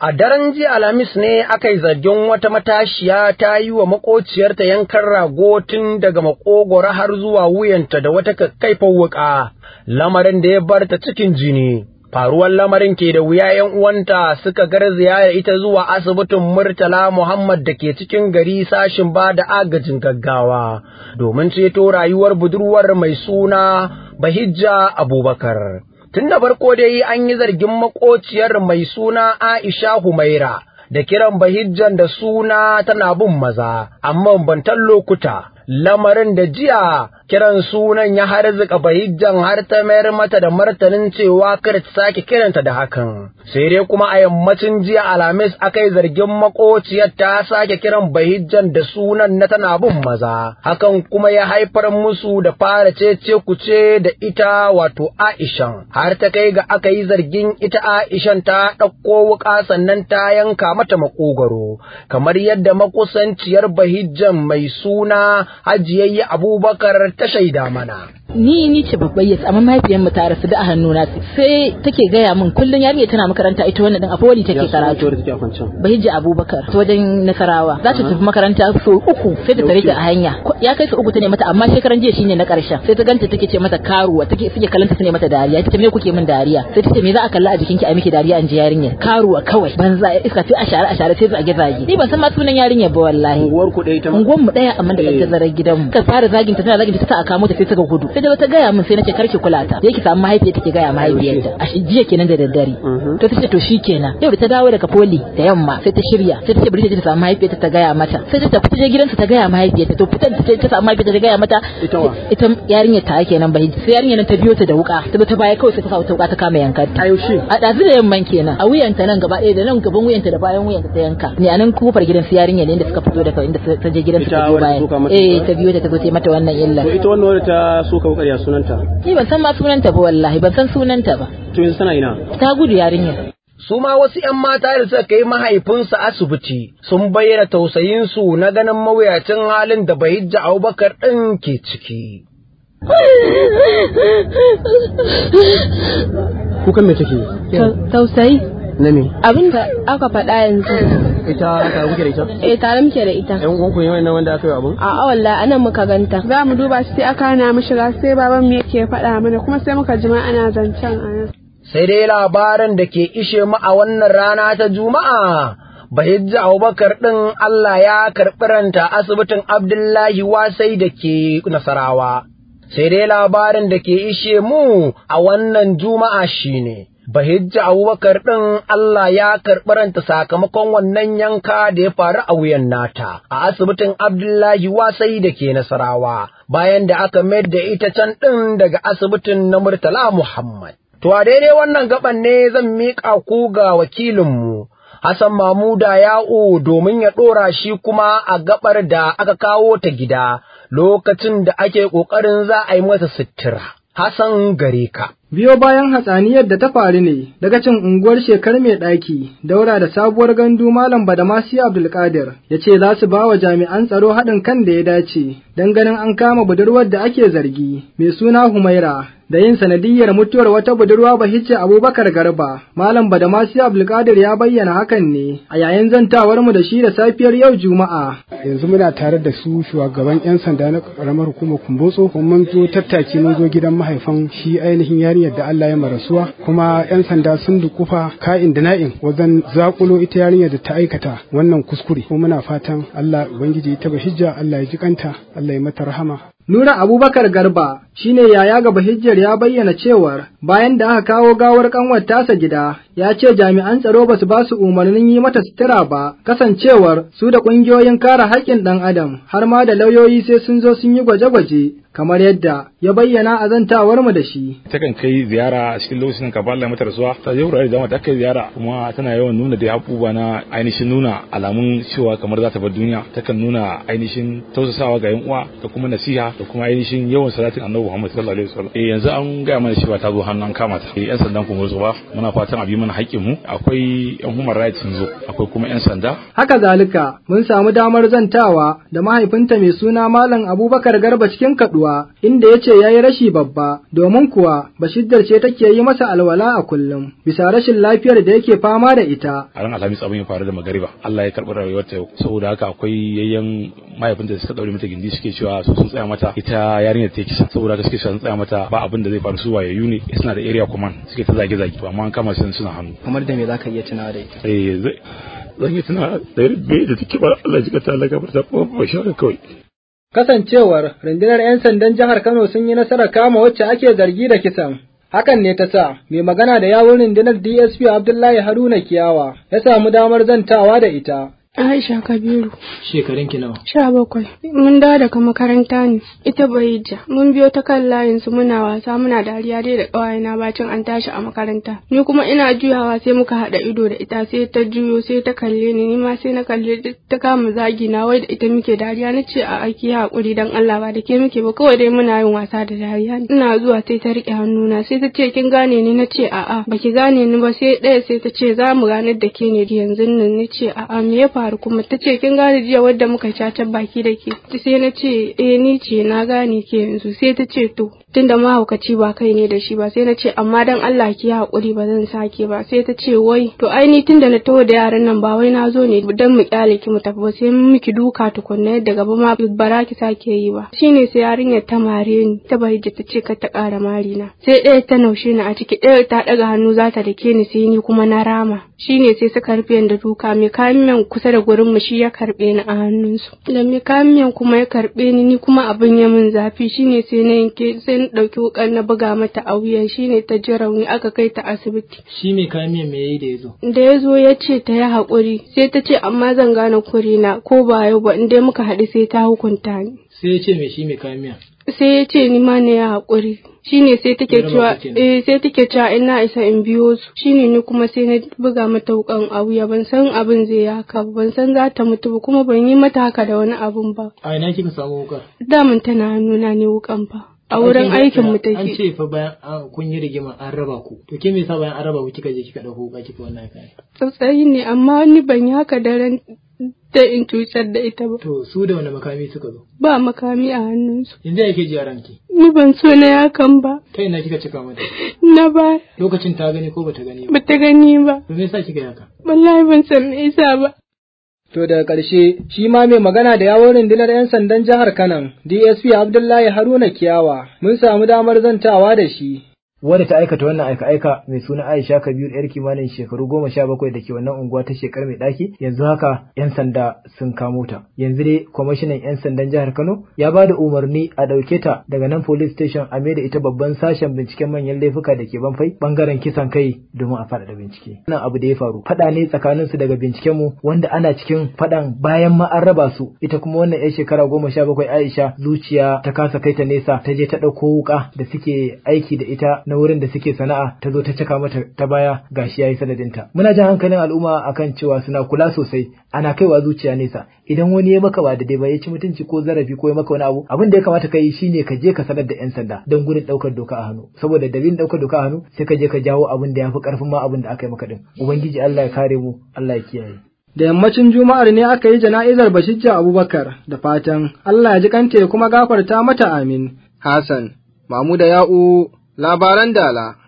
A daren jiya Alhamis ne aka yi zargin wata matashiya ta yi wa makociyarta yankan rago tun daga makogoro har zuwa wuyanta da wata kakkaifar wuƙa, lamarin da ya bar ta cikin jini. Faruwar lamarin ke da wuya ‘yan uwanta suka garzaya da ita zuwa asibitin Murtala Muhammad da ke cikin gari sashin ba da agajin gaggawa domin ceto rayuwar budurwar mai suna Bahijja Abubakar. Tun da farko dai an yi zargin makociyar mai suna Aisha Humaira da kiran bahijjan da suna tana bin maza, amma bantan lokuta. Lamarin da jiya kiran sunan ya harzika bahijjan har ta mayar mata da martanin cewa kada ta sake kiranta da hakan. Sai dai kuma a yammacin jiya Alhamis aka yi zargin makociyar ta sake kiran bahijjan da sunan na tana bin maza. Hakan kuma ya haifar musu da fara cece kuce da ita wato Aishan. Har ta kai ga aka yi zargin ita Aishan ta ɗauko wuƙa sannan ta yanka mata makogaro. Kamar yadda makusanciyar bahijjan mai suna Hajiyayya Abubakar ta shaida mana. ni ni ce babbar yas amma mahaifiyar mu ta rasu da a hannuna sai take gaya min kullun yarinya tana makaranta ita wannan din a foli take karatu bahijja abubakar ta wajen nasarawa za ta tafi makaranta so uku sai ta tare ta a hanya ya kai su uku ta ne mata amma shekaran jiya shine na karshen sai ta ganta take ce mata karuwa take suke kallanta ta ne mata dariya ita me kuke min dariya sai ta ce me za a kalla a jikinki a miki dariya an ji yarinya karuwa kawai banza iska sai a share a share sai zage zage ni ban san ma sunan yarinya ba wallahi unguwar ku ɗaya ta unguwar mu daya amma da kake zarar gidanmu ta fara zagin ta tana zagin ta ta aka mota sai ta ga gudu sai da ta gaya min sai nace karki kula ta da yake samu mahaifiyar take gaya mahaifiyarta a shi jiya kenan da daddare to tace to shikenan yau da ta dawo daga poli da yamma sai ta shirya sai ta ce bari ta samu mahaifiyarta ta gaya mata sai ta tafi ta je gidansa ta gaya mahaifiyarta to fitan ta ta samu mahaifiyarta ta gaya mata ita yarinya ta kenan bai sai yarinya nan ta biyo ta da wuka ta ta baya kawai sai ta sa ta wuka ta kama yankar ta a dazu da yamman kenan a wuyanta nan gaba ɗaya da nan gaban wuyanta da bayan wuyanta ta yanka ne a nan kofar gidan su yarinya ne inda suka fito daga inda ta je gidansa ta biyo bayan eh ta biyo ta ta zo ta mata wannan illa ita wannan wadda ta so ka wukar ya sunanta Ni ban san ma sunanta ba wallahi ban san sunanta ba. To yanzu tana ina? Ta gudu yarinyar. Su ma wasu ‘yan mata da suka kai mahaifinsu asibiti sun bayyana tausayinsu na ganin mawuyacin halin da Bahijja Abubakar ɗin ke ciki. Kukan me take? Tausayi. Na me? Abin da aka faɗa yanzu. Ita tare kuke da ita? Eh tare muke da ita. Yan uwanku ne wannan wanda aka yi abun? A wallahi anan muka ganta. Za mu duba shi sai aka hana mu shiga sai baban mu yake faɗa mana kuma sai muka ji ma ana zancen a nan. Sai dai labarin da ke ishe mu a wannan rana ta Juma'a. Bahijja Abubakar ɗin Allah ya karɓi ranta asibitin Abdullahi Wasai da ke Nasarawa. Sai dai labarin da ke ishe mu a wannan Juma'a shine. Bahijja Abubakar ɗin Allah ya karɓi ranta sakamakon wannan yanka da ya faru a wuyan nata a asibitin Abdullahi Wasai da ke Nasarawa bayan da aka mayar da ita can ɗin daga asibitin na Murtala Muhammad. To a daidai wannan gaban ne zan miƙa ku ga wakilinmu Hassan Mamuda Ya'u domin ya ɗora shi kuma a gabar da aka kawo ta gida lokacin da ake ƙoƙarin za a yi masa sutura. Hassan gare ka. Biyo bayan hatsaniyar da ta faru ne daga cin unguwar shekar mai ɗaki, daura da sabuwar gandu Malam Badamasi Abdulkadir ya ce za su ba wa jami'an tsaro haɗin kan da ya dace don ganin an kama budurwar da ake zargi mai suna Humaira da yin sanadiyyar mutuwar wata budurwa Bahijja Abubakar Garba. Malam Badamasi Abdulkadir ya bayyana hakan ne a yayin zantawar mu da shi da safiyar yau Juma'a. Yanzu muna tare da su shugaban 'yan sanda na karamar hukumar Kumbotso kuma mun zo tattaki mun zo gidan mahaifan shi ainihin yarinyar da Allah ya marasuwa kuma 'yan sanda sun dukufa ka'in da na'in wajen zakulo ita yarinyar da ta aikata wannan kuskure kuma muna fatan Allah ubangiji ta bahijja Allah ya ji kanta Allah ya mata rahama Nura Abubakar Garba shine yaya ga Bahijjar ya bayyana cewar bayan da aka kawo gawar kanwar tasa gida ya ce jami'an tsaro ba su ba su umarnin yi mata sutura ba kasancewar su da ƙungiyoyin kare haƙƙin ɗan adam har ma da lauyoyi sai sun zo sun yi gwaje-gwaje kamar yadda ya bayyana a zantawar mu da shi. Takan kai ziyara a cikin lokacin ka Allah mata rasuwa ta je wurare da ta kai ziyara kuma tana yawan nuna da abubuwa na ainihin nuna alamun cewa kamar za ta bar duniya takan nuna ainihin tausasawa ga yan uwa da kuma nasiha da kuma ainihin yawan salatin annabi Annabi Muhammad sallallahu alaihi wasallam eh yanzu an ga mana cewa ta zo hannun kama ta yan sandan kuma zo ba muna fatan a bi mana haƙƙin mu akwai yan human rights sun zo akwai kuma yan sanda haka zalika mun samu damar zantawa da mahaifinta mai suna Malam Abubakar Garba cikin kaduwa inda ya ce ya yi rashi babba domin kuwa Bashiddar ce take yi masa alwala a kullum bisa rashin lafiyar da yake fama da ita. A ran Alhamis abin ya faru da magariba Allah ya karɓi rayuwarta yau saboda haka akwai yayyan mahaifinta da suka daure mata gindi suke cewa su sun tsaya mata ita yarinyar ta kisa saboda haka suke sun tsaya mata ba abin da zai faru su wayayyu ne suna da area command suke ta zage zage to amma an kama su suna hannu. Kamar da me zaka iya tunawa da ita? Eh zai zan yi tuna da yadda da take ba Allah ji ka ta Allah gafarta ba ba shi kawai. Kasancewar rundunar 'yan sandan jihar Kano sun yi nasarar kama wacce ake zargi da kisan. Hakan ne ta sa mai magana da yawun rundunar DSP Abdullahi Haruna Kiyawa ya samu damar zantawa da ita. Aisha Kabiru. Shekarun ki nawa? Sha bakwai. Mun dawo daga makaranta ne. Ita Bahijja. Mun biyo ta kan layin su muna wasa muna dariya dai da ƙawayena bacin an tashi a makaranta. Ni kuma ina juyawa sai muka haɗa ido da ita sai ta juyo sai ta kalle ni ni ma sai na kalle ta kama zagi na wai da ita muke dariya na ce a aiki haƙuri dan Allah ba da ke muke ba kawai dai muna yin wasa da dariya. Ina zuwa sai ta riƙe hannuna sai ta ce kin gane ni na ce a'a baki gane ni ba sai ɗaya sai ta ce za mu ganar da ke ne yanzu nan ni ce a'a me ya faru kuma ta ce kin gane jiya wadda muka caca baki da ke sai na ce eh ni ce na gane ke yanzu sai ta ce to tunda mahaukaci ba kai ne da shi ba sai na ce amma dan Allah ki haƙuri ba zan sake ba sai ta ce wai to ai ni tunda na taho da yaran nan ba wai na zo ne dan mu kyale ki mu tafi ba sai mun miki duka tukunna yadda gaba ma bara ki sake yi ba shine sai yarinyar ta mare ni ta bai ta ce ka ta ƙara mari na sai ɗaya ta naushe ni a ciki ɗaya ta ɗaga hannu za ta dake ni sai ni kuma na rama shine sai suka rufe da duka mai kayan kusa da gurin mu shi ya karbe ni a hannunsu da mai kayan kuma ya karbe ni ni kuma abin ya min zafi shine sai na yanke sai na dauki wukan na buga mata a wuya shine ta ji rauni aka kai ta asibiti Shi mai kayan miyan me yayi da yazo? da ya zo ya ce ta yi haƙuri sai ta ce amma zan gane kurina ko ba yau ba in dai muka haɗu sai ta hukunta ni Sai ya ce me shi mai kayan miyan? sai ya ce ni ma ne ya haƙuri shine sai take Ya raba cewa ku kenan. eh sai take cewa in na isa in biyo su shine ni kuma sai na buga mata wukan a wuya ban san abin zai yi haka ba ban san za ta mutu ba kuma ban yi mata haka da wani abun ba A ina kika samu wukar? daman tana hannuna ne wukan fa a wurin aikin mu An take ce fa bayan an kun yi rigima an raba ku. To ke me yasa bayan an raba ku kika je kika dauko wuka kika wannan kayan? tsautsayi ne amma ni ban yi haka daren da in cutar da ita ba To su da wani makami suka zo? ba makami a hannunsu Yanzu ya ke ji a ranki? ni ban so na yakan ba Ta ina kika cika mata? na ba Lokacin ta gani ko bata gani ba? bata gani ba To me yasa kika yi haka? wallahi ban san me yasa ba To daga ƙarshe shi ma mai magana da yawon rundunar 'yan sandan jihar Kanan DSP Abdullahi Haruna Kiyawa mun samu damar zantawa da shi. wadda ta aikata wannan aika-aika mai suna Aisha Kabiru yar kimanin shekaru goma sha bakwai da ke wannan unguwa ta shekar mai ɗaki yanzu haka 'yan sanda sun kamo ta. Yanzu dai kwamishinan 'yan sandan jihar Kano ya ba da umarni a ɗauke ta daga nan police station a da ita babban sashen binciken manyan laifuka da ke banfai bangaren kisan kai domin a faɗaɗa bincike. Wannan abu da ya faru faɗa ne tsakanin su daga binciken mu wanda ana cikin faɗan bayan ma an raba su ita kuma wannan 'yar shekara goma sha bakwai Aisha zuciya ta kasa kai ta nesa ta je ta ɗauko wuƙa da suke aiki da ita na wurin da suke sana'a ta zo ta caka mata ta baya gashi yayi sanadinta muna jan hankalin al'umma akan cewa suna kula sosai ana kaiwa zuciya nesa idan wani ya maka ba da dai ba ya ci mutunci ko zarafi ko ya maka wani abu abin da ya kamata ka yi shine ka je ka sanar da yan sanda don gudun daukar doka a hannu saboda dalilin daukar doka a hannu sai ka je ka jawo abin da ya fi karfin ma abin da aka yi maka din ubangiji Allah ya kare mu Allah ya kiyaye Da yammacin Juma'ar ne aka yi jana'izar Bashijja Abubakar da fatan Allah ya ji kanta ya kuma gafarta mata amin. Hassan, Mamu da Ya'u, labaran dala.